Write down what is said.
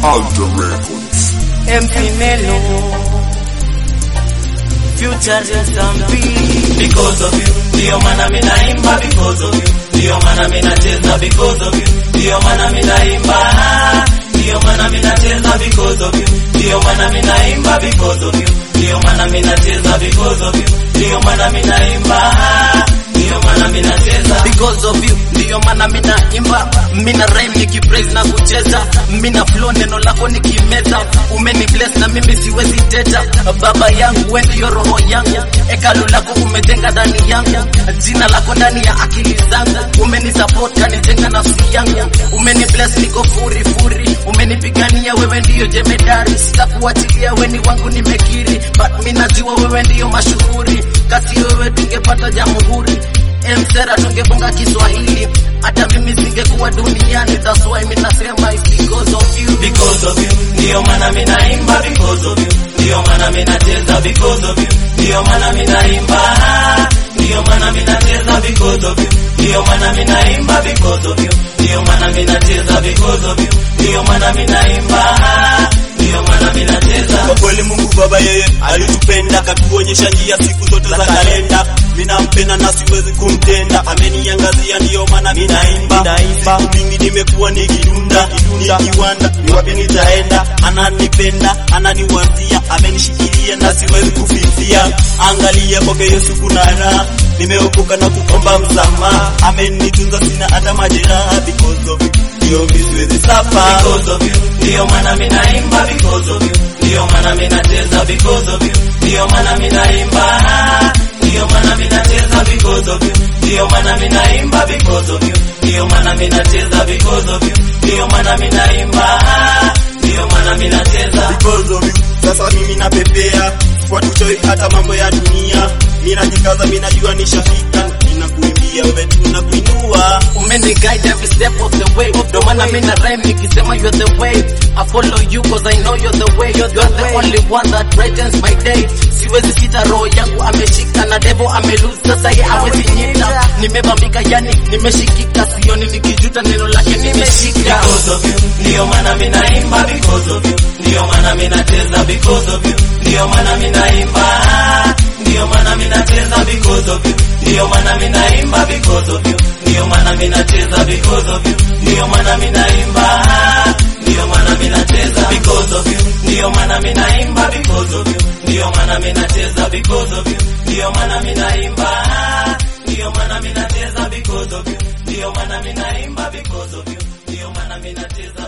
Alter Records. MC Melo Future Zambi because of you ndio maana mimi naimba because of you ndio maana mimi nacheza because of you ndio maana mimi naimba ndio maana mimi nacheza because of you ndio maana mimi naimba because of you ndio maana mimi nacheza because of you ndio maana mimi naimba ndio maana mimi nacheza because of you ndio maana mina imba mina rhyme nikipraise na kucheza mina flow neno lako nikimeza umeni bless na mimi siwezi teta baba yangu wewe ndio roho yangu hekalu lako umejenga ndani yangu jina lako ndani ya akili zangu umeni support kanijenga nafsi yangu umeni bless niko furi furi umenipigania wewe ndio jemedari sitakuachilia weni wangu nimekiri but mimi najua wewe ndio mashuhuri kati wewe tungepata jamhuri Msera tungebonga Kiswahili, hata mimi singekuwa duniani. That's why mimi nasema it's because of you. because of you ndio maana mimi naimba because of you ndio maana mimi nacheza because of you ndio maana mimi naimba ndio maana mimi nacheza because of you ndio maana mimi naimba because of you ndio maana mimi nacheza because of you ndio maana mimi naimba ndio maana mimi nacheza Kwa kweli Mungu Baba yeye alitupenda akatuonyesha njia siku zote za kalenda. Mimi nampenda na siwezi kumtenda, ameniangazia ndio maana mimi naimba. Siku mingi nimekuwa nikidunda, nikiwanda ni wapi nitaenda. Ananipenda, ananiwazia, amenishikilia na siwezi kufifia. Angalia kwake Yesu kuna raha, nimeokoka na kuomba msamaha. Amenitunza sina hata majeraha because of you. Ndio mimi siwezi suffer. because of you ndio maana mimi naimba because of you ndio maana mimi nacheza because of you ndio maana mimi naimba ndio maana mimi nacheza because of you ndio maana mimi naimba because of you ndio maana mimi nacheza because of you ndio maana mimi naimba ndio maana mimi nacheza because of you. Sasa mimi napepea kwa tuchoi hata mambo ya dunia, mimi najikaza, mimi najua nishafika, ninakuimbia wewe tu nakuinua. Umeni guide every step of the way. Ndio maana mimi na rhyme nikisema you're the way. I follow you cause I know you're the way. You're the only one that brightens my day. Siwezi sita, roho yangu ameshika na devil amelose, sasa yeye hawezi nyita. Nimebambika yani nimeshikika, sioni nikijuta, neno lake nimeshika. because of you ndio maana mimi naimba because of you ndio maana mimi nacheza because of you ndio maana mimi naimba ndio maana mimi nacheza because of you ndio maana mimi naimba because of you ndio maana mimi nacheza because of you ndio maana mimi naimba ndio maana mimi nacheza because of you ndio maana mimi naimba because of you ndio maana mimi nacheza because of you ndio maana mimi naimba ndio maana mimi nacheza because of you ndio maana mimi naimba because of you ndio maana mimi nacheza